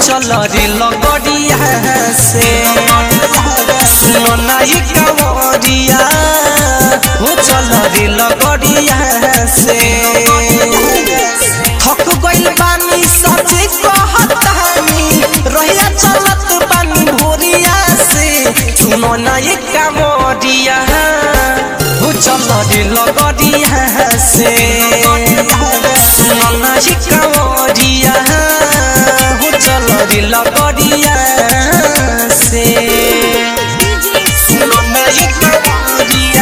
चल रे लगड़िया से सुननाई कंवरिया हो चल रे लगड़िया से थक गइल बानी सचे कहतानी रहिया चलत बानी भोरिया से सुनो ना ये कंवरिया हो चल रे लगड़िया से सुनो ना ये कंवरिया हो चल रे लगड़िया से सुनो ना ये कंवरिया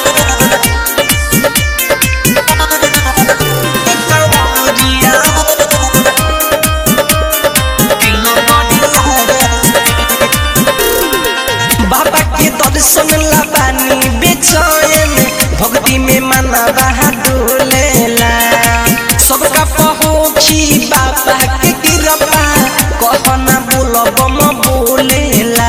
बाबा के दर्शन ला बानी बेचैन भक्ति में मना डोलेला सबका पहुँची बाबा के कृपा कहना बोलब म बोलेला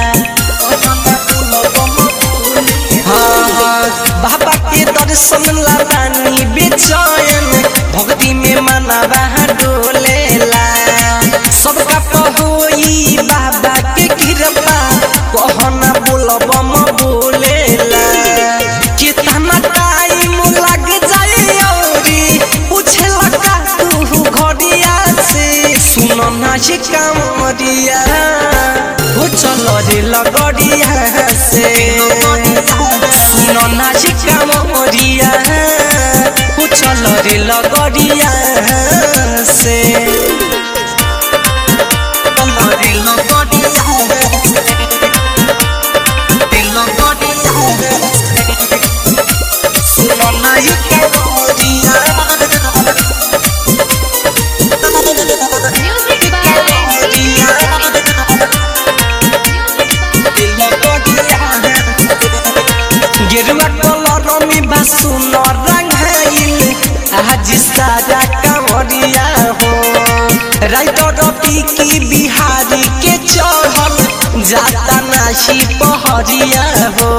हाँ, हाँ, बाबा के दर्शन ला बानी बेचैन भक्ति में मना डोलेला सबका पहुई बाबा के कृपा कहना बोलब म बोलेला कितना टाइम लग जाए औरी पूछे लगा तू घड़िया से सुनो ना ये कामरिया हो चलो रे लगड़िया से सुनो ना ये कामरिया हो चलो रे लगड़िया से चलो रे लगड़िया सुनो ना ये कामरिया Music by गेरुआ कलर में बासुन रंगाइल आज सारा कांवरिया हो राइटर की बिहारी के चढ़ल जाता नाशी पहरिया हो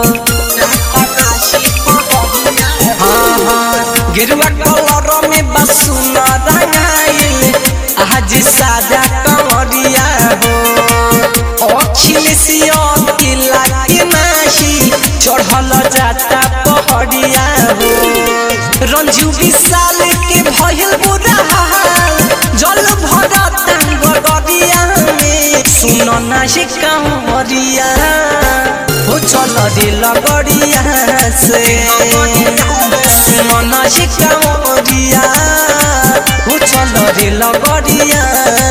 हाँ, हाँ, गेरुआ कलर में बासुन रंगाइल आज सारा कांवरिया हो अखिलेशिया किला के नाशी चढ़ल जाता पहड़िया हो रंजू विशाल के भयल बुरा हाल जल भरता गगरिया में सुनो ना ये कांवरिया हो चल रे लगड़िया से सुनो ना ये कांवरिया हो चल रे लगड़िया